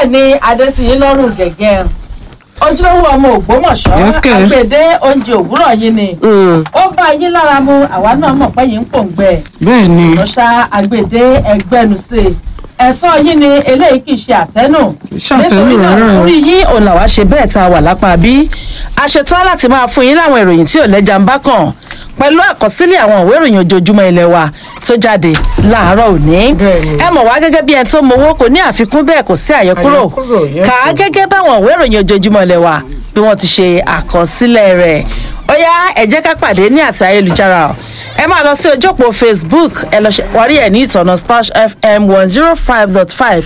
bẹ́ẹ̀ ni adésìyín lọ́rùn gẹ̀gẹ́ ojúlówó ọmọ ògbómọ̀ṣọ́ Yes, kẹ̀. àgbèdé oúnjẹ òwúrọ̀ yín ni Mm, ó bá yín lára mu àwa náà mọ̀ pé yín ń pòǹgbẹ bẹ́ẹ̀ ni lọ́ṣà àgbèdé ẹgbẹ́nusè ẹ̀tọ́ yín ni eléyìí kì í ṣe àtẹ́nù Ṣàtẹ́nù nítorí náà rárá o. torí yín òun làwa ṣe bẹ́ẹ̀ tá a wà lápá bí a ṣetán láti máa fún yín láwọn ìròyìn tí ò lẹ́jà ń bá kàn pẹ̀lú àkọsílẹ̀ àwọn ìwé ìròyìn ojoojúmọ́ ilé wa tó jáde láàárọ̀ òní Bẹ́ẹ̀ni. ẹ mọ̀ wá gẹ́gẹ́ bí ẹni tó mowó kò ní àfikún bẹ́ẹ̀ kò sí àyọkúrò Àyọkúrò, yes, kà á o. gẹ́gẹ́ báwọn ìwé ìròyìn ojoojúmọ́ ilé wa bí wọ́n ti ṣe àkọsílẹ̀ rẹ̀ ó yá ẹ jẹ́ ká pàdé ní àti ayélujára o ẹ máa lọ sí ojú òpó facebook ẹ lọ ṣe wárí ẹ ní ìtọ̀nà splash fm one zero five dot five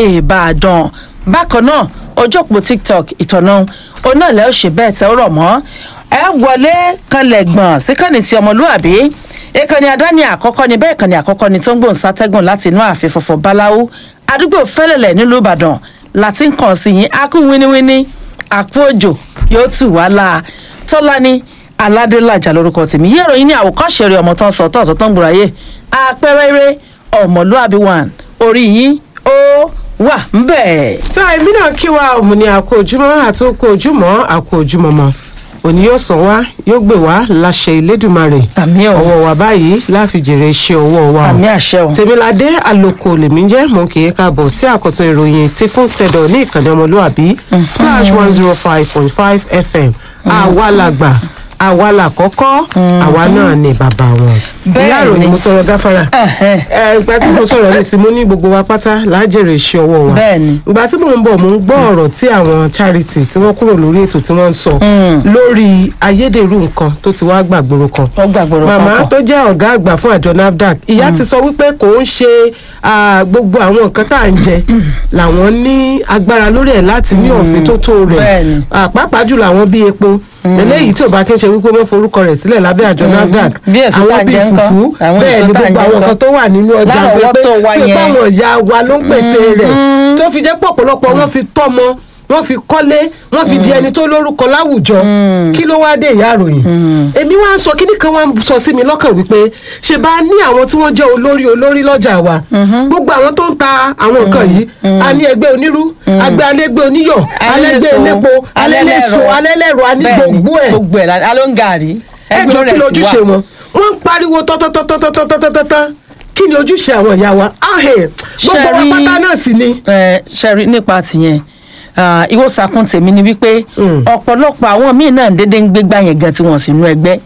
ìbàdàn bákan náà ojú òpó tiktok ìtọ̀nà onáàlẹ́ ò ṣe bẹ́ẹ̀ tẹ́ ó rọ̀ mọ́ ẹ wọlé kanlẹ̀ gbọ̀n síkànnì ti ọmọlúàbí ìkànnì àdáni àkọ́kọ́ ni bẹ́ẹ̀ ìkànnì àkọ́kọ́ ni tó ń gbòǹ sátẹ́gùn láti inú ààfin funfun báláwú àdúgbò fẹ́lẹ̀lẹ̀ nílùú ìbàdàn láti ń kàn sí yín akú wíníwíní àpò òjò yóò tù wá la tọ́lání aládélájà lórúkọ tèmi yẹ́rọ yín ní àwòkọ́ṣe rẹ̀ ọmọ tó ń sọ tó ń sọ tó ń gbòòràyè àpẹẹrẹ eré ọmọlúàbí one orí yín ó wà ń bẹ̀. tá èmi náà kí wa òun ni àkó ojúmọ́ àti okó ojúmọ́ àkó ojúmọ́ mọ́ òní yóò sàn wá yóò gbé wá láṣẹ ìlédùmarè àmì ò ọwọ́ wa báyìí láfi jèrè iṣẹ́ ọwọ́ wa o. àmì àṣẹ ò. tèmiládé àlòkò lèmi jẹ́ mo kì í káàbọ̀ sí àkọ́tún ìròyìn tí fún tẹ̀dọ̀ ní ìkànnì ọmọlúàbí splash one zero five point five fm àwa làgbà àwa làkọ́kọ́ àwa náà ni bàbá wọn. Bẹ́ẹ̀ ìyá ìròyìn ni. mo tọrọ gáfárà Ẹ̀hẹ́n. ẹ ìgbà tí mo sọ̀rọ̀ ní ìsinmi ní gbogbo wa pátá lájèrè iṣẹ́ ọwọ́ wa Bẹ́ẹ̀ ni. ìgbà tí mò ń bọ̀ mò ń gbọ́ ọ̀rọ̀ tí àwọn charity tí wọ́n kúrò lórí ètò tí wọ́n ń sọ lórí ayédèrú nǹkan tó ti wá gbàgbóró kan ó gbàgbọ́rọ̀ màmá kankan. tó jẹ́ ọ̀gá àgbà fún àjọ nafdac ìyá ti sọ wípé kò ń ṣe ah, gbogbo àwọn nǹkan tá à ń jẹ làwọn ní agbára lórí ẹ̀ láti ní òfin tó tó rẹ̀ Bẹ́ẹ̀ni. Ah, pàápàá jùlọ àwọn bíi epo eléyìí tí ò bá kí n ṣe wípé wọ́n forúkọ rẹ̀ sílẹ̀ lábẹ́ àjọ nafdac Bí èso tá à àwọn ń bíi jẹ ńkọ́? fùfú Àwọn bẹ́ẹ̀ èso ni tá à ń gbogbo jẹ àwọn ńkọ́? nǹkan tó wà nínú ọjà tó Lárọ̀ọ́wọ́tó pé wa pé yẹn. báwọn ìyá wa ló ń pèsè rẹ̀ tó fi jẹ́ pọ̀ ọ̀pọ̀lọpọ̀ wọ́n fi tọ́mọ wọ́n fi kọ́lé wọ́n fi di ẹni tó lórúkọ láwùjọ kí ló wá dé ìyá àròyìn èmi wá ń sọ kíní kan wá ń sọ sí mi lọ́kàn wípé ṣe bá ní àwọn tí wọ́n jẹ́ olórí olórí lọ́jà wa gbogbo àwọn tó ń ta àwọn nǹkan yìí a ní ẹgbẹ́ onírú agbẹ́ alẹ́gbẹ́ oníyọ̀ alẹ́gbẹ́ Alẹ́lẹ́so, elépo alẹ́lẹ́so alẹ́lẹ́rọ. alẹ́lẹ́rọ a ní Bẹ́ẹ̀ni, gbogbo ẹ̀ gbogbo ẹ̀ la- alóńgàrí ẹjọ́ kí lójúṣe wọn wọ́n ń pariwo tọ́tọ́tọ́tọ́tọ́tọ́tọ́tọ́ kí ni ojúṣe àwọn ìyá wa ahẹ́ gbogbo wa Ṣẹ̀rí- pátá náà sì ni. ẹ ṣẹ́rí nípa tìyẹn ah, ìwọ sàkún tèmi ni wípé Mm. ọ̀pọ̀lọpọ̀ àwọn míì náà dédé ń gbégbá yẹn gan tí wọ́n sì nú ẹgbẹ́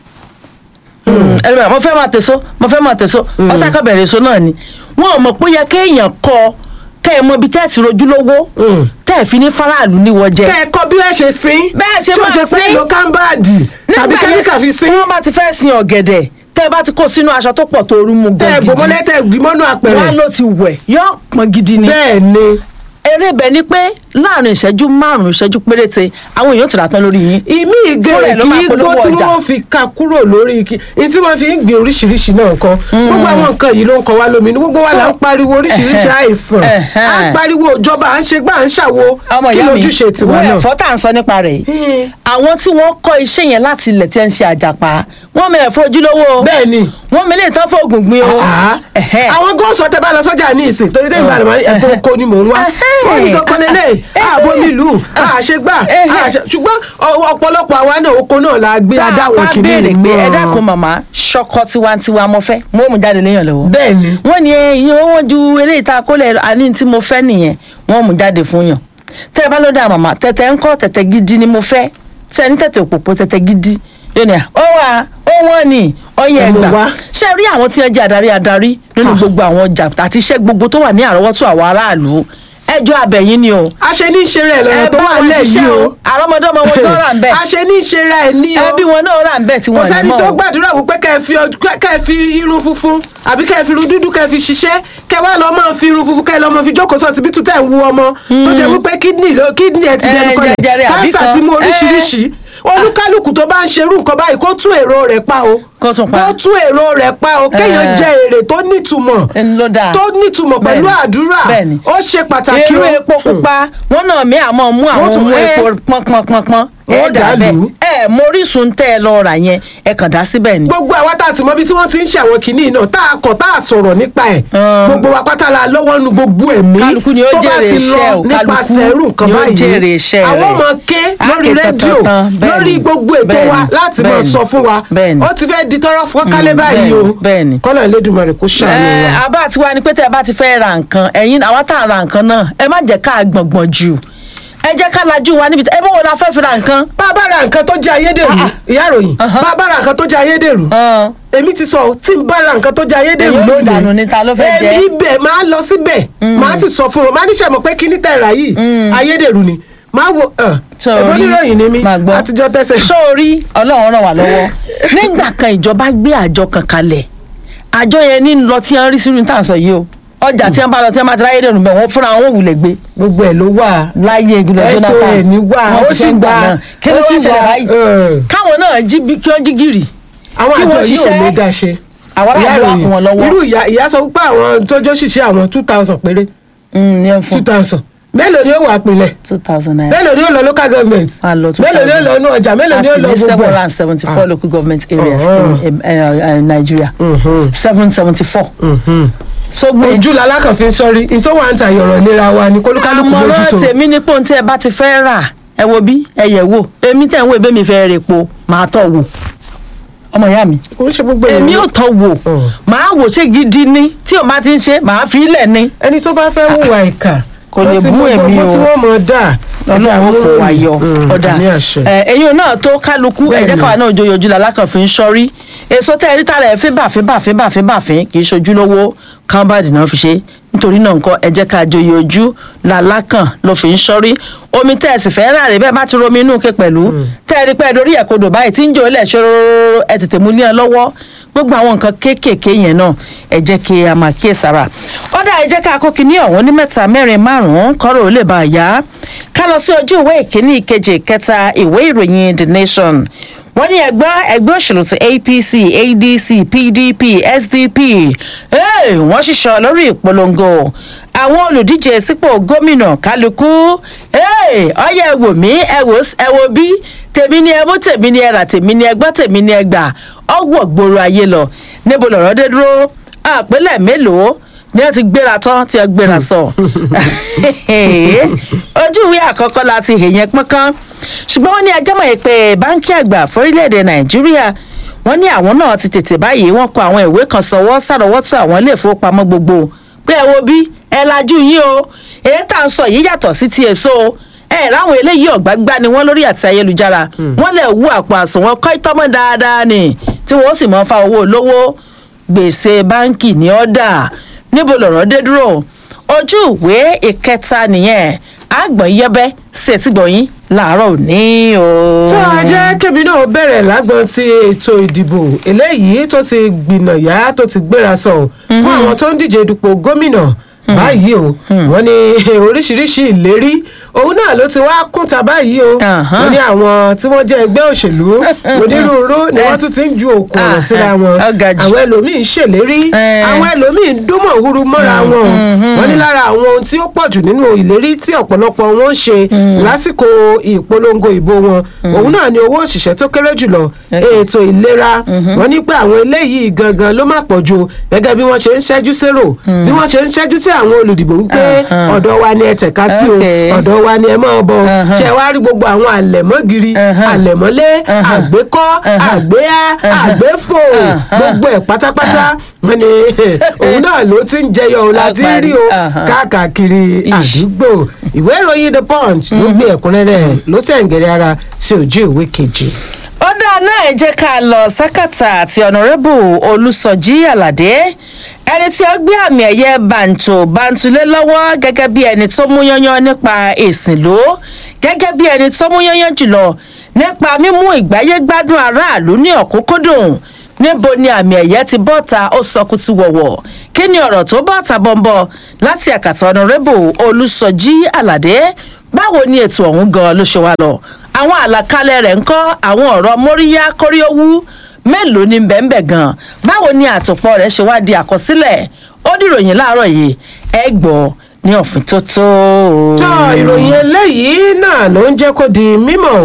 ẹlẹ́mìíràn mo fẹ́ máa tèso mo fẹ́ máa tèso ọ̀sàkọ̀ bẹ̀rẹ̀ èso náà ni wọn ò mọ̀ pé ó yẹ kéèyàn kọ kẹ́ ẹ mọ ibi tẹ́ ẹ ti rojú lówó Mm. tẹ́ ẹ fi ní faraàlú níwọ̀ jẹ kẹ́ ẹ kọ́ bí wọ́n ṣe sín Bẹ́ẹ̀ ṣe tí máa wọ́n ṣe pé sín. lo kámbáàdì tàbí kẹ́míkà fi sín wọ́n bá ti fẹ́ sin ọ̀gẹ̀dẹ̀ tẹ́ ẹ bá ti kó sínú aṣọ tó pọ̀ tó rú mu tẹ́ ẹ gan bò gidi mọ́lẹ́ tẹ́ ẹ dì mọ́nú wọ́n àpẹẹrẹ ló ti wẹ̀ yọ pọn gidi ni bẹ́ẹ̀ ni eré bẹ̀ ni pé láàrin ìṣẹ́jú márùn-ún ìṣẹ́jú péréte àwọn èèyàn ti rà tán lórí yín ìmí ìgé Fúnra ẹ̀ ló máa kí polówó igbó tí ọjà. wọ́n fi ka kúrò lórí igi ní tí wọ́n fi ń gbin oríṣiríṣi náà nǹkan gbogbo àwọn nǹkan yìí ló ń kọ wá lómi ní gbogbo wa là ń pariwo oríṣiríṣi Ẹ̀hẹ́. àìsàn Ẹ̀hẹ́. à ń pariwo ìjọba à ń ṣe gbà à ń ṣàwo ọmọ kí ìyá mi lójúṣe tiwa wọ́n náà. ẹ̀fọ́ tá à ń sọ nípa rẹ̀ yìí àwọn tí wọ́n kọ́ iṣẹ́ yẹn láti ilẹ̀ tí ẹ̀ ń ṣe àjàpá wọ́n mẹ ẹ̀fọ́ ojúlówó o bẹ́ẹ̀ ni wọ́n mẹ ilé ìtọ́ fún oògùn gbin o Ah, Ẹ̀hẹ́. àwọn góòsù ọtẹ bá lọ sọjà ní ìsìn torí tẹ́lẹ̀ ìgbàlẹ̀ máa ń ẹ̀fọ́ oko ni mò ń wá Ẹ̀hẹ́. wọ́n ní kankan lélẹ̀ ààbò nílùú àṣegbà Ẹ̀hẹ́. àṣe ṣùgbọ́n ọ- ọ̀pọ̀lọpọ̀ àwa náà oko náà la gbé tá a adáwọ̀ bá kìíní béèrè pé náà. ẹ dákun màmá ṣọkọ tiwantiwa mo fẹ́ mo mú jáde léèyàn lọ́wọ́ bẹ́ẹ̀ ni wọ́n ní ẹyin owó ju eléyìí tá a kó lẹ̀ àní tí mo fẹ́ nìyẹn wọ́n mú jáde fún yàn tẹ́ ẹ bá ló dá màmá tẹ̀tẹ̀ ń kọ́ tẹ̀tẹ̀ gidi ni mo fẹ́ tẹ́ ẹ ní tẹ̀tẹ̀ òpópó tẹ̀tẹ̀ gidi yóò ní à ó wà ó wọ́n ní ọyẹ Ẹ mú ẹgbà wá. ṣé ẹ rí àwọn tí wọ́n jẹ́ adarí adarí nínú Ah. gbogbo àwọn ọjà àti iṣẹ́ gbogbo tó wà ní àrọ́wọ́tó àwọn aráàlú ẹjọ́ abẹ̀yìn ni o àṣẹ ní ìṣeré ẹ̀ lọ́rọ̀ tó bá wà wọn nílẹ̀ ṣiṣẹ́ yìí o àrọ́mọdọ́mọ wọn tó rà ń bẹ̀ àṣẹ ní ìṣeré ẹ̀ ní o ẹbí wọn náà rà ń bẹ̀ tí kò wọ́n ní sẹ́ni mọ́ tó o. gbàdúrà wípé kẹ́ ẹ fi ọd- kẹ́ kẹ́ ẹ fi irun funfun àbí kẹ́ ẹ fi irun dúdú kẹ́ ẹ fi ṣiṣẹ́ kẹ́ ẹ wá lọ máa fi irun funfun kẹ́ ẹ lọ máa fi jókòó sọ síbítù tẹ̀ ń wu ọmọ tó jẹ́ wípé kídìnì ló kídìnì ẹ ti Eh, dẹnu kọlẹ̀ jẹjẹrẹ àbí káńsà kan. ti mú oríṣiríṣi olúkálùkù tó bá ń ṣerú nǹkan báyìí kó tún èrò rẹ̀ pa o Kó tún pa. kó tún èrò rẹ̀ pa o kéèyàn Eh. jẹ èrè tó nítumọ̀ Ẹni ló dáa. tó nítumọ̀ pẹ̀lú Bẹ́ẹ̀ni. àdúrà Bẹ́ẹ̀ni. ó ṣe pàtàkì irú o. epo pupa wọn náà mí àmọ́ mú àwọn Wọ́n tún- mú ẹ. epo pọnpọnpọnpọn Wọ́n ẹ dà bẹ́ẹ̀ dàlú. ẹ ẹ mórísun tẹ́ ẹ lọ rà yẹn ẹ kàn dá síbẹ̀ ni. gbogbo àwa tá a sì mọ ibi tí wọ́n ti ń ṣe àwọn kìíní náà tá a kọ̀ tá a sọ̀rọ̀ nípa ẹ̀ Mm. gbogbo wa pátá la lọ́wọ́ nu gbogbo ẹ̀mí Kálukú ni ó tó bá jèrè ti iṣẹ́ lọ o, nípasẹ̀ irú nǹkan kálukú ni ó báyìí jèrè iṣẹ́ àwọn rẹ̀. ọmọ ké Á lórí ké rédíò tantan, bẹ́ẹ̀ lórí ni, gbogbo ètò bẹ́ẹ̀ wa ni, láti máa bẹ́ẹ̀ ni, sọ fún wa bẹ́ẹ̀ ni. ó ti fẹ́ di tọrọ fún kálẹ̀ Mm, báyìí o bẹ́ẹ̀ ni, bẹ́ẹ̀ ni. kọ́lọ̀ Elédùmarè kó ṣàánú ẹ wa. abá tiwa ni pé tẹ bá ti fẹ́ ra nǹkan ẹ̀yin àwa tá a ra nǹkan náà ẹ má jẹ́ ká gbọ̀ngbọ̀n jù ẹ jẹ́ ká lajú wa níbi ẹ bó wo la fẹ́ fi ra nǹkan. bá a bá ra nǹkan tó jẹ́ ayédèrú Ah, ah. ìyá ìròyìn Uh-huh. bá a bá ra nǹkan tó jẹ́ ayédèrú Hàn. èmi ti sọ ọ́, tí n bá ra nǹkan tó jẹ́ ayédèrú Èyí ò lónìí dànù ni, ta ló fẹ́ jẹ? èmi ibẹ̀ máa lọ síbẹ̀ máa sì sọ fún wọn máa níṣẹ́ mọ̀ pé kíní tẹ̀ra yìí ayédèrú ni máa wo ẹ̀bọ́n níròyìn ni mí máa gbọ́. àtijọ́ tẹ́sẹ̀. sórí ọlọ́run ràn wá lọ́wọ́ nígbà kan ìjọba gbé àjọ kan kalẹ̀ àjọ yẹn ní lọ tí wọ́n rí sírú tá à ń sọ yìí o ọjà tí wọ́n bá lọ tí wọ́n bá ti ráyè dẹ̀rù bẹ̀ wọ́n fúnra wọn ò wulẹ̀ gbé gbogbo ẹ̀ ló wà láyé ìgbìlẹ̀ Jonathan SON wà, wọ́n ó sì sì ṣe ń gbà wà, náà kí ló ó wá sì ṣẹlẹ̀ wà, báyìí ẹ̀. káwọn náà jí bí- kí wọ́n jí gìrì àwọn kí àjọ wọ́n yìí ò ṣiṣẹ́. lè dá ṣe. Àwọn aráàlú Ìyá á ìròyìn, kún wọn lọ́wọ́. irú ìyá ìyá sọ pé àwọn tójó ṣiṣẹ́ àwọn two thousand péré ní ẹ̀ two fún thousand mélòó ni ó wà pinlẹ̀ two thousand naira mélòó ni ó lọ local government a lọ two mélòó ni ó lọ inú ọjà mélòó ni ó lọ a sì ní seven gbogbo hundred ẹ̀. and seventy four Ah. local government areas Uh-huh. in uh, uh, Nigeria Mhm. seven seventy four Mhm. so gbé ojú lalákàn fi ń sọrí ní tó wà ń ta ìyọ̀rọ̀ ìlera wa ni kólúkálùkù àmọ̀ràn mójútó. tèmi ní pọ́ùn tí ẹ bá ti fẹ́ rà ẹ wo bí ẹ yẹ̀ wò èmi tẹ̀ ń wo ìbémi fẹ́ rè po màá tọ̀ wò ọmọ ìyá mi kò ń ṣe gbogbo èmi ò èèyàn tọ̀ wò Mm. màá wò ṣé gidi ni tí o bá ti ń ṣe màá fi ilẹ̀ ni ẹni tó bá fẹ́ hùwà ìkà Kò lè wọ́n ti bú mọ èmi gbogbo o. tí wọ́n mọ̀ dà ọlọ́run kò wá yọ ọ̀dà ní àṣẹ. ẹ̀yin náà tó kálukú Bẹ́ẹ̀ ẹ̀jẹ̀ ni. káwa náà joyè ojú làlákàn fi ń ṣọ́rí èso tẹ́ ẹ rí tààrà ẹ̀ fíbà fíbà fíbà fíbà fín kì í ṣojú lówó kámbàdì náà fi ṣe nítorí náà nǹkan ẹ̀jẹ̀ ká joyè ojú làlákàn ló fi ń ṣọ́rí omi tẹ́ ẹ sì fẹ́ rà rè bẹ́ẹ̀ bá ti romi inú ke pẹ̀lú tẹ́ ẹ rí pẹ́ dorí ẹ̀ kodò báyìí tí ń jò ilẹ̀ ṣòro ẹ tètè mú ní ẹ lọ́wọ́ gbogbo àwọn nǹkan kéékèèké yẹn náà ẹ jẹ́ kí a máa kíyèsára ọ̀dà ẹ jẹ́ ká kó kinní ọ̀hún ní mẹ́ta mẹ́rin márùn-ún kọ́rọ̀ ó lè bá a yá ká lọ sí ojú ìwé ìkíní ìkejì ìkẹta ìwé ìròyìn the nation wọ́n ní ẹgbẹ́ ẹgbẹ́ òṣèlú ti apc adc pdp sdp hey, wọ́n ṣiṣọ́ lórí ìpolongo àwọn olùdíje sípò gómìnà kálukú hey, ọyẹ ẹ wò mí ẹ wò ẹ wò bí tèmi ni ẹ mú tèmi ni ẹ rà tèmi ni ẹ gbọ́ tèmi ni ẹ gbà ọwọ́ gbòòrò ayé lọ níbo lọ̀rọ̀ dé dúró àpẹẹlẹ mélòó ni wọ́n ti gbéra tán tí wọ́n gbéra sọ ojú ìwé àkọ́kọ́ la ti hèyẹn pọ́nkán ṣùgbọ́n wọ́n ní ajámọ̀ yìí pé báńkì àgbà fórílẹ̀-èdè nàìjíríà wọ́n ní àwọn náà ti tètè báyìí wọ́n kọ àwọn ìwé kan sọwọ́ sàrọ́wọ́tò àwọn ilé ìfowópamọ́ gbogbo pé ẹ wo bí ẹ lajú yín o èyí tá à ń sọ yìí yàtọ̀ sí ti èso ẹ ráwọn eléyìí ọ̀gbágbá ni wọ́n lórí àti ayélujára wọ́n lè wú àpò àsùnwọ̀n kọ́ ìtọ́mọ́ dáadáa ni tí wọ́n sì mọ́ fa owó olówó gbèsè báńkì ní ọ̀dà níbo lọ̀rọ̀ dé dúró ojú ìwé ìkẹta nìyẹn àgbọ̀n yẹbẹ́ ṣètìgbọ̀yìn làárọ̀ òní o. tó a jẹ́ kébi náà bẹ̀rẹ̀ lágbọ́n ti ètò ìdìbò eléyìí tó ti gbìnàyà tó ti gbéra sọ fún àwọn tó ń díje dupò gómìnà báyìí o wọ́n ní oríṣiríṣi ìlérí òun náà ló ti wá kúnta báyìí o Ahan. wọ́n ní àwọn tí wọ́n jẹ́ ẹgbẹ́ òṣèlú onírúurú ni wọ́n tún ti ń ju òkú ọ̀rọ̀ Ah, síra wọn ó ga jù. àwọn ẹlòmíín ń ṣèlérí Eh. àwọn ẹlòmíín ń dúnmọ̀ huru mọ́ra wọn o wọ́n ní lára àwọn ohun tí ó pọ̀ jù nínú ìlérí tí ọ̀pọ̀lọpọ̀ wọn ń ṣe lásìkò ìpolongo ìbò wọn òun náà ni owó òṣìṣẹ́ tó kéré jùlọ ètò ìlera wọ́n ní pé àwọn eléyìí gangan ló má pọ̀ jù gẹ́gẹ́ bí wọ́n ṣe ń ṣẹ́jú sérò bí wọ́n ṣe ń ṣẹ́jú sí àwọn olùdìbò wípé Uh-huh. ọ̀dọ̀ wa ni ẹ tẹ̀ka sí o Okay. ọ̀dọ̀ wa ni ẹ máa bọ̀ Uh-huh. ṣe wá rí gbogbo àwọn àlẹ̀mọ́gìrì Uh-huh. àlẹ̀mọ́lé Uh-huh. àgbékọ́ Uh-huh. àgbéyá àgbéfò Uh-huh. gbogbo ẹ̀ pátápátá wọ́n ní òun náà ló ti ń jẹyọ o láti Apari. rí o Uh-huh. káàkiri Ish. àdúgbò ìwé ìròyìn the punch ló gbé ẹ̀kúnrẹ́rẹ́ ló sẹ̀ǹgẹ̀rẹ̀ ara sí ojú ìwé kejì. ó dáa náà ẹ jẹ́ ká lọ sákàtà àti ọ̀nàrẹ́bù olùsọ̀jí àlàdé ẹni tí ó gbé àmì ẹ̀yẹ bàǹtò bàǹtùlé lọ́wọ́ gẹ́gẹ́ bí ẹni tó mú yányán nípa ìsìnlú gẹ́gẹ́ bí ẹni tó mú yányán jùlọ nípa mímú ìgbáyé gbádùn aráàlú ní ọ̀kúnkúndùn níbo ni àmì ẹ̀yẹ ti bọ́ta ó sọ kutu wọ̀wọ̀ kí ni ọ̀rọ̀ tó bọ́ta bọ́ńbọ́ láti àkàtà ọ̀nàrẹ́bù olùsọ̀jí àlàdé báwo ni ètò ọ̀hún gan ló ṣe wá lọ àwọn àlàkalẹ̀ rẹ̀ ń kọ́ àwọn ọ̀rọ̀ móríyá kóríówú mélòó ni bẹ́ẹ̀nbẹ́ gan báwo ni àtòpọ̀ rẹ̀ ṣe wá di àkọsílẹ̀ ó dìròyìn láàárọ̀ yìí ẹ gbọ́ ní ọ̀fìn tó tó. tó ìròyìn eléyìí náà ló ń jẹ́ kó di mímọ̀ o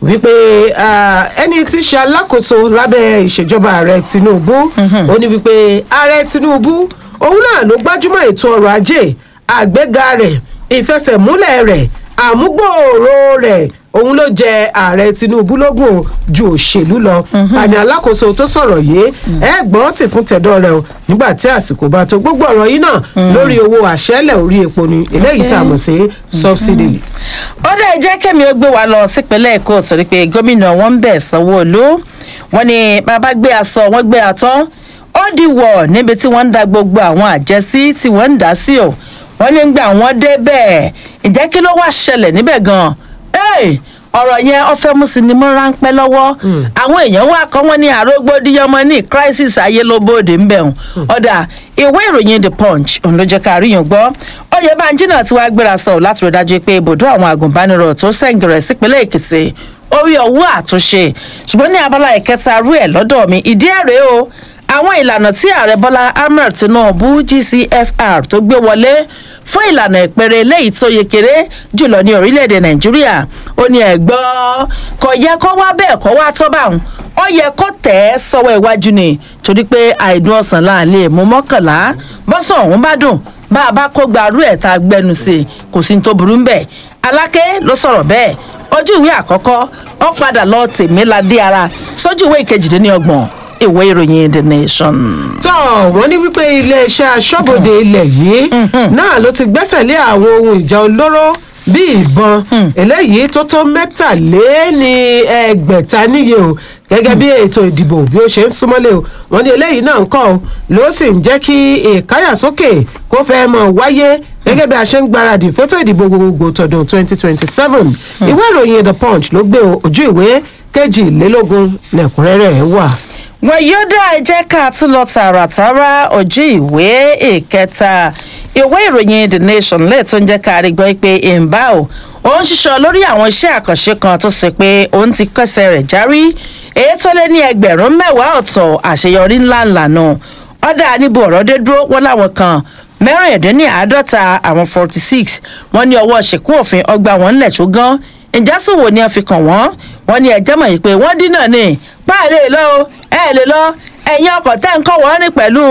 wípé ah, ẹni tí í ṣe alákòóso lábẹ́ ìṣèjọba ààrẹ tinubu ó ní wípé ààrẹ tinubu òun náà ló gbájúmọ́ ètò ọrọ̀ ajé àgbéga rẹ̀ ìfẹsẹ̀múlẹ̀ rẹ̀ àmúgbòòrò rẹ̀ òun ló jẹ ààrẹ tinubu lógún o ju òṣèlú lọ àní alákòóso tó sọ̀rọ̀ yìí ẹ gbọ́ tì fún tẹ̀dọ̀ rẹ o nígbà tí àsìkò bá tó gbogbo ọ̀rọ̀ yìí náà lórí owó àṣẹ́lẹ̀ orí epo ni eléyìí tá a mọ̀ sí subsidy. ó dẹ̀ jẹ́ kẹ́mi ó gbé wa lọ sípínlẹ̀ èkó torí pé gómìnà wọn ń bẹ̀ sanwó-olú wọn ni bàbá gbé aṣọ wọn gbé atán ó di wọ̀ níbi tí wọ́n ń da gbogbo àwọn àjẹsí tí wọ́n ń dá sí o wọ́n ní gbà wọ́n dé bẹ́ẹ̀ ìjẹ́ kí ló wá ṣẹlẹ̀ níbẹ̀ gan-an Hey! ọ̀rọ̀ yẹn ọ̀fẹ́ mú sinimá ráńpẹ́ lọ́wọ́ àwọn èèyàn wà kọ́ wọ́n ní àrógbódìyànmọ́ ní crisis ayé ló bóde ńbẹ̀ hàn ọ̀dà ìwé ìròyìn the punch òun ló jẹ́ ká rí yàn gbọ́ oyèbánjí náà ti wá gbéra sọ láti rí dájú pé ibùdó àwọn agùnbánirọ̀ tó sẹ́ǹgẹ̀rẹ̀ sípínlẹ̀ èkìtì orí ọwọ́ àtúnṣe ṣùgbọ́n ní abala ìkẹta rú ẹ̀ lọ́dọ̀ mi ìdí ẹ̀ rèé o àwọn ìlànà tí ààrẹ bọ́lá ahmed tinubu gcfr tó gbé wọlé fún ìlànà ìpẹrẹ eléyìí tó yekere jùlọ ní orílẹ̀-èdè nàìjíríà ó ní ẹ̀gbọ́n kò yẹ kó wá bẹ́ẹ̀ kó wá tọ́ báwọn ó yẹ kó tẹ̀ ẹ́ sọ́wọ́ iwájú ni torí pé àìdùn ọ̀sán là ń lè mú mọ́kànlá bọ́sọ̀ ọ̀hún bá dùn bá a bá kó gbarú ẹ̀ tá a gbẹnu sí i kò sí ní tó burú ńbẹ̀ aláké ló sọ̀rọ̀ bẹ́ẹ̀ ojú ìwé àkọ́kọ́ ó padà lọ tèmíládé ara sójú ìwé ìkejìdínlọ́gbọ̀n ìwé ìròyìn the nation. tọ́ wọ́n ní wípé iléeṣẹ́ aṣọ́bodè ilẹ̀ yìí náà ló ti gbẹ́sẹ̀ lé àwọn ohun ìjà olóró bíi ìbọn eléyìí tó tó mẹ́tàléní ẹgbẹ̀ta níye o gẹ́gẹ́ bí ètò ìdìbò bí ó ṣe ń súnmọ́lé o wọ́n ní eléyìí náà ń kọ́ o ló sì ń jẹ́ kí ìkáyàsókè kó fẹ́ mọ̀ wáyé gẹ́gẹ́ bí a ṣe ń gbáradì fótó ìdìbò gbogbogbò tọdún twenty twenty seven ìwé ìròyìn the punch ló gbé ojú ìwé kejìlélógún lẹ́kùnrẹ́rẹ́ wà wọn yóò dá ẹ jẹ́ ká tún lọ tààràtàrà ojú ìwé ìkẹta ìwé ìròyìn the nation lè tún jẹ́ ká rí gbọ́ pé ìmbá o ó ń ṣiṣọ́ lórí àwọn iṣẹ́ àkànṣe kan tó ṣe pé òun ti kẹsẹ̀ rẹ̀ járí èyí tó lé ní ẹgbẹ̀rún mẹ́wàá ọ̀tọ̀ àṣeyọrí ńláńlá náà ọ̀dà níbo ọ̀rọ̀ dé dúró wọn láwọn kan mẹ́rìndínláàádọ́ta àwọn forty six wọ́n ní ọwọ́ ṣìkú òfin ọgbà wọn ńlẹ̀ tó gan ìjásùwò ni wọ́n fi kàn wọ́n wọ́n ní ẹjẹ́ mọ̀ yìí pé wọ́n dínà ní báà lè lọ o ẹ lè lọ ẹ̀yin ọkọ̀ tẹ́ ń kọ́ wọ́n ní pẹ̀lú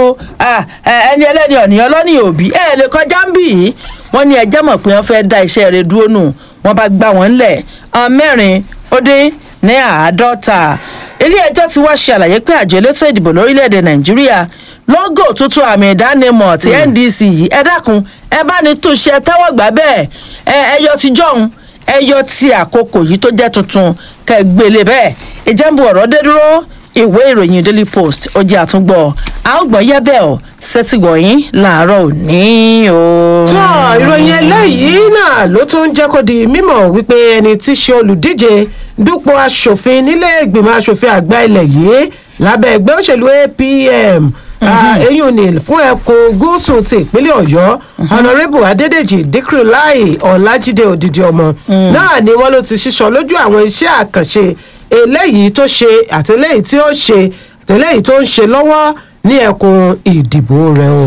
ẹni ẹlẹ́ni ọ̀nìyàn lọ́nìí òbí ẹ lè kọjá ń bì í wọ́n ní ẹjẹ́ mọ̀ pé wọ́n fẹ́ da iṣẹ́ rẹ̀ dúró nù wọ́n bá gbá wọn ńlẹ̀ ọ̀n mẹ́rin ó dín ní àádọ́ta ilé ẹjọ́ ti wá ṣe àlàyé pé àjọ elétò ìdìbò lórílẹ̀‐èdè nàìjíríà lọ́gò tuntun àmì ìdánimọ̀ ti ndc yìí ẹ dákun ẹ bá ní túnṣe tẹ́wọ́ gbà bẹ́ẹ̀ ẹ ẹyọ ti jọ̀hún ẹyọ ti àkókò yìí tó jẹ́ tuntun kẹgbẹ́lé bẹ́ẹ̀ ìjẹ́nbu ọ̀rọ̀ dé dúró ìwé ìròyìn daily post ó jẹ́ àtúngbọ̀ àgbọ̀n yẹ́bẹ̀ ọ̀ sẹ́tìgbọ̀yìn làárọ̀ òní o. tó ìròyìn eléyìí náà ló tún jẹ́ kó di mímọ̀ wípé ẹni tí í ṣe olùdíje dúpò asòfin nílé ìgbìmọ̀ asòfin àgbà ilẹ̀ yìí lábẹ́ ẹgbẹ́ òṣèlú apm eyín òní fún ẹkùn gúúsù ti ìpínlẹ̀ ọ̀yọ́ honourable adédèjì dikrilai ọ̀làjídé òdìdí ọmọ náà ni wọ́n ló ti ṣíṣọ lójú àwọn iṣẹ́ àkànṣe eléyìí tó ṣe àtẹlẹ́yìí tí ó ṣe àtẹlẹ́yìí tó ń ṣe lọ́wọ́ ní ẹkùn ìdìbò rẹ o.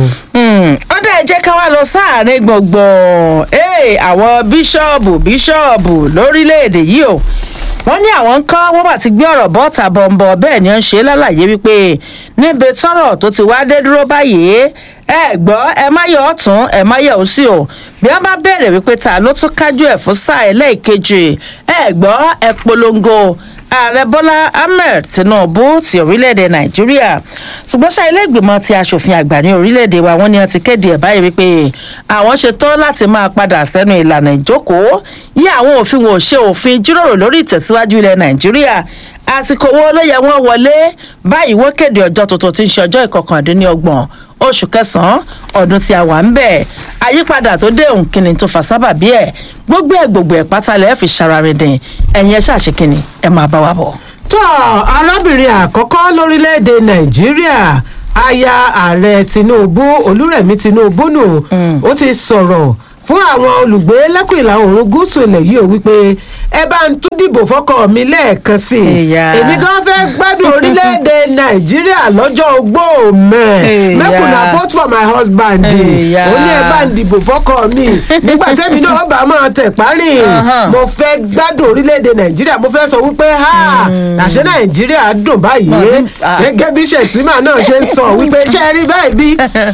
ó dẹ̀ jẹ́ ká wá lọ sáàrin gbọ̀ngbọ̀n àwọn bíṣọ̀bù bíṣọ̀bù lórílẹ̀‐èdè yìí o wọ́n ní àwọn ń kọ́ wọ́n bá ti gbé ọ̀rọ̀ bọ́ọ̀tà bọ̀m̀bọ̀ bẹ́ẹ̀ ni ó ń ṣe lálàyé wípé níbi tọ́rọ̀ tó ti wá dé dúró báyìí ẹ gbọ́ ẹ má yọ ọ̀tún ẹ má yọ òsì o bí wọ́n bá bẹ̀rẹ̀ wípé ta ló tún kájú ẹ̀ fún sáà ẹlẹ́ẹ̀kejì ẹ gbọ́ ẹ polongo ààrẹ bọ́lá ahmed tinubu ti orílẹ̀-èdè nàìjíríà ṣùgbọ́n ṣá ilé ìgbìmọ̀ ti asòfin àgbà ní orílẹ̀-èdè wa wọ́n ní wọ́n ti kéde ẹ̀ báyìí wípé àwọn ṣetán láti máa padà sẹ́nu ìlànà ìjókòó yí àwọn òfin wọn ò ṣe òfin jíròrò lórí ìtẹ̀síwájú ilẹ̀ nàìjíríà àsìkò wo ló yẹ wọ́n wọlé báyìí wọ́n kéde ọjọ́ tuntun tí ń ṣe ọjọ́ ìkọkàndínlọ́gbọ̀n oṣù kẹsàn-án ọdún tí a wà ń bẹ̀ àyípadà tó dé òǹkìní tó fà sábàbí ẹ̀ gbogbo ẹ̀ gbogbo ẹ̀ pátálẹ̀ fi ṣararindìn ẹ̀yin ẹ̀ ṣàṣekìnì ẹ̀ máa bá wa bọ̀. tó arábìnrin àkọ́kọ́ lórílẹ̀‐èdè nàìjíríà aya ààrẹ tinubu olúrẹ̀mí tinubu nù ó ti sọ̀rọ̀ fún àwọn olùgbé lẹ́kùn ìlà oòrùn gúúsù ilẹ̀ yìí ò wípé ẹ bá ń tún dìbò fọ́kọ mi lẹ́ẹ̀kan sí i Ìyá. èmi gan fẹ́ gbádùn orílẹ̀-èdè nàìjíríà lọ́jọ́ ogbó mẹ́ Ìyá. mẹ́kùnà vote for my husband Ìyá. ó ní ẹ bá ń dìbò fọ́kọ mi nígbà tẹ́mi náà bá máa tẹ̀ parí Ọ̀hán. mo fẹ́ gbádùn orílẹ̀-èdè nàìjíríà mo fẹ́ sọ wípé ha àṣẹ nàìjíríà dùn báyìí Bọ̀dé- ah. gẹ́gẹ́ bí ṣètìmá náà ṣe ń sọ wípé ṣe rí báyìí bí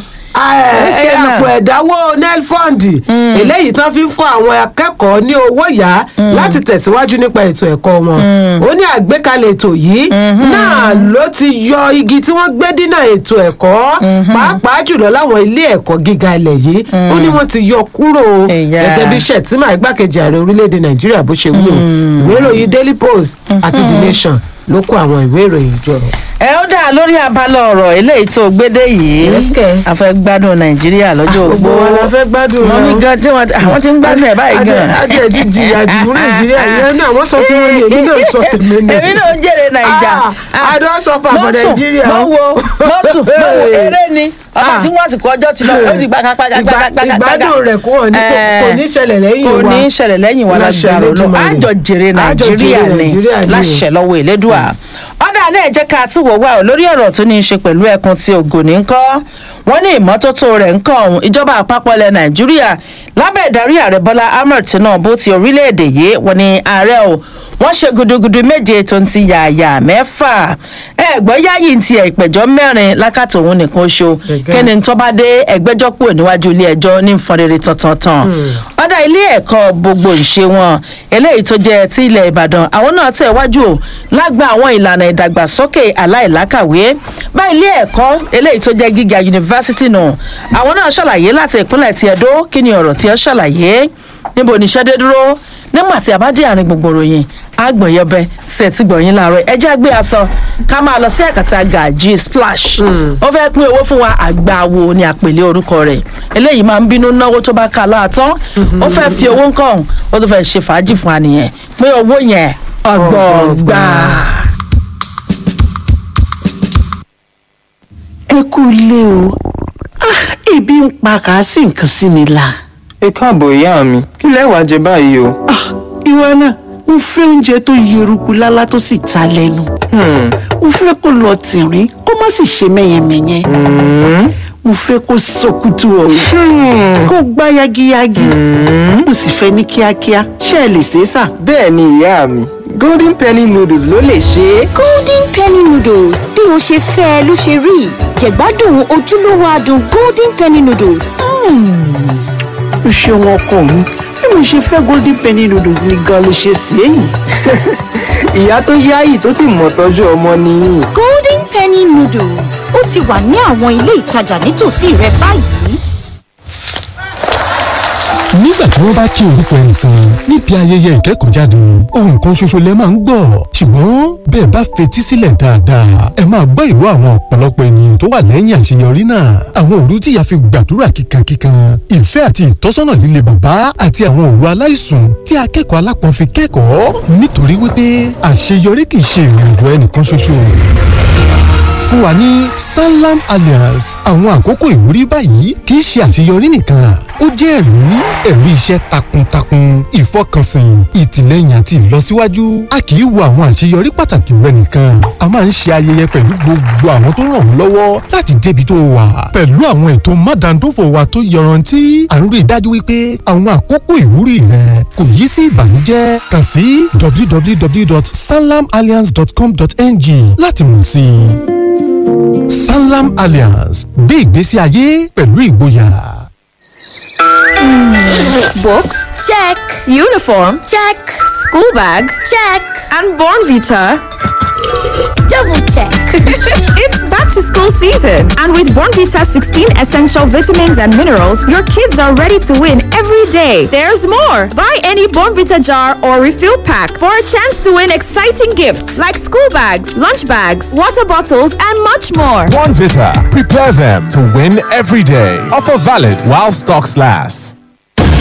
ẹ náà. àpò ẹ̀dáwó nelfund eléyìí tán fi ń fún àwọn akẹ́kọ̀ọ́ ní owó yá láti tẹ̀síwájú nípa ètò ẹ̀kọ́ wọn ó ní àgbékalẹ̀ ètò yìí náà ló ti yọ igi tí wọ́n gbé dínà ètò ẹ̀kọ́ pàápàá jùlọ láwọn ilé ẹ̀kọ́ gíga ilẹ̀ yìí ó ní wọ́n ti yọ kúrò Ẹ̀yà. gẹ́gẹ́ bí shettima igbákejì ààrẹ orílẹ̀-èdè nàìjíríà bó ṣe wí o ìwé ìròyìn daily post àti the nation ló kó àwọn ìwé ìròyìn jọ. ẹ ó dà lórí abala ọ̀rọ̀ eléyìí tó gbédè yìí Yes, kẹ̀. a fẹ́ gbádùn nàìjíríà lọ́jọ́ gbogbo ogbó wa la fẹ́ gbádùn mọ rẹ̀ mi o. gan tí wọ́n ti- àwọn ti ń gbádùn ẹ̀ báyìí gan. àti ẹ̀ ti jìyà jù fún nàìjíríà yẹn náà wọ́n sọ tí wọ́n ní èmi náà sọ tèmi náà. èmi náà ń jèrè nàìjà Ah, I don suffer for Nigeria. mọ wo mọ sùn mọ wo Hey. eré ni ọba Ah. tí wọ́n sì kọ ọjọ́ ti lọ ó di Ìgbà- gbàgbàgbàgbàgbàgbà ìgbádùn rẹ̀ kò wọ́n ní kò- kò ní ṣẹlẹ̀ lẹ́yìn wa kò ní ṣẹlẹ̀ lẹ́yìn wa Láṣẹ lágbára lọ Elédùmarè. àjọ jèrè Àjọ nàìjíríà jèrè ni Nàìjíríà ni o. láṣẹ lọ́wọ́ ìlédùà ọ̀dà náà jẹ́ ká tún wò wá ò lórí ọ̀rọ̀ tó ní í ṣe pẹ̀lú ẹkùn tí ògùn ní kọ́ wọ́n ní ìmọ́tótó rẹ̀ ń kọ́ ọ̀hún ìjọba àpapọ̀ ilẹ̀ nàìjíríà lábẹ́ ìdarí ààrẹ bọ́lá ahmed tinubu ti orílẹ̀-èdè yìí wọ́n ní ààrẹ o wọ́n ṣe gudugudu méje tó ń ti yààyà mẹ́fà ẹ̀gbọ́n yáyì ń ti ìpẹ̀jọ́ mẹ́rin lákàtà òun nìkan ṣo Gẹ́gẹ́. kẹ́ni tó bá dé ẹgbẹ́jọ́ kúrò níwájú ilé ẹjọ́ ní nfọ̀rẹ́rẹ́ tantan ọ̀dà ilé ẹ̀kọ́ gbogbo ìṣe wọn eléyìí tó jẹ́ ti ilẹ̀ ìbàdàn àwọn náà tẹ̀ wájú o lágbà àwọn ìlànà ìdàgbàsókè aláìlákàwé bá ilé ẹ̀kọ́ eléyìí tó jẹ́ gíga yunifásitì nù àwọn náà ṣàlàyé láti ìpínlẹ̀ ti ẹ̀dó kí ni ọ̀rọ̀ tí ó ṣàlàyé níbo níṣẹ́ dé dúró nígbà tí a bá dé àárín gbogbo ròyìn àgbọ̀nyẹbẹ ṣe ti gbọ̀nyìn láàárọ̀ ẹ jẹ́ àgbé aṣọ ká máa lọ sí àkàtà gàjí splash ó fẹ́ pín owó fún wa àgbàwo ni àpèlé orúkọ rẹ̀ eléyìí máa ń bínú náwó tó bá ká láàtọ́ ó fẹ́ fi owó ńkàn ó tó fẹ́ ṣe fàájì fún wa nìyẹn pé owó yẹn ọgbọ̀ọ̀gbà. ẹ kú ilé o Ah, ebi ń pa kà á sí nǹkan sí mi la. ẹ káàbọ̀ ìyá mi kí lẹ wàá jẹ báyìí o. Ah, ìwọ náà mo fẹ́ oúnjẹ tó yeruku lálá tó sì ta lẹ́nu. Hmm, mo fẹ́ kó lọ tìrín kó má sì ṣe mẹ́yẹmẹ́yẹ. mo fẹ́ kó sọkútù ọ̀rọ̀ kó gbá yagiyagi. mo sì fẹ́ ní kíákíá ṣé ẹ lè ṣe é sà. bẹ́ẹ̀ ni ìyá mi golden penny noodles ló lè ṣe é. golden penny noodles bí o ṣe fẹ́ ẹ ló ṣe rí jẹ̀gbádùn ojúlówó adùn golden penny noodles o ṣeun ọkọ mi bí mo ṣe fẹ́ golden penny noodles ni gan ló ṣe sí èyí. ìyá tó yáyì tó sì mọ̀ tọ́jú ọmọ nìyí. golden penny noodles ó ti wà ní àwọn ilé ìtajà nítòsí rẹ báyìí. nígbà tí wọ́n bá kí orúkọ ẹnìkan níbi ayẹyẹ ìkẹ́kọ̀ọ́jáde ohun kan ṣoṣo lẹ máa ń gbọ́ ṣùgbọ́n bẹ́ẹ̀ bá fetí sílẹ̀ dáadáa ẹ máa gbọ́ ìró àwọn ọ̀pọ̀lọpọ̀ ènìyàn tó wà lẹ́yìn àṣeyọrí náà àwọn òru tí ìyá fi gbàdúrà kíkankíkan ìfẹ́ àti ìtọ́sọ́nà líle bàbá àti àwọn òru aláìsùn tí akẹ́kọ̀ọ́ alápọ̀n fi kẹ́kọ̀ọ́ nítorí wípé àṣeyọrí kì í ṣe ìrìnàjò ẹnìkan ṣoṣo fún wa ní sanlam alliance àwọn àkókò ìwúrí báyìí kì í ṣe àṣeyọrí nìkan ó jẹ́ ẹ̀rí ẹ̀rí iṣẹ́ takuntakun ìfọkànsìn ìtìlẹ́yìn àti ìlọsíwájú a kì í wo àwọn àṣeyọrí pàtàkì rẹ nìkan a máa ń ṣe ayẹyẹ pẹ̀lú gbogbo àwọn tó ràn ọ́ lọ́wọ́ láti débi tó wà pẹ̀lú àwọn ètò mádàndófò wa tó yọrantí à ń rí i dájú wípé àwọn àkókò ìwúrí rẹ kò yí sí ìbànújẹ́ kàn sí www.sanlamalliance.com.ng láti mọ̀ sí i sanlam alliance gbé ìgbésí ayé pẹ̀lú ìgboyà. Books? Check. Uniform? Check. School bag? Check. And Born Vita? double check. it's back to school season. And with Born Vita 16 essential vitamins and minerals, your kids are ready to win every day. There's more. Buy any Born Vita jar or refill pack for a chance to win exciting gifts like school bags, lunch bags, water bottles, and much more. One Vita. Prepare them to win every day. Offer valid while stocks last.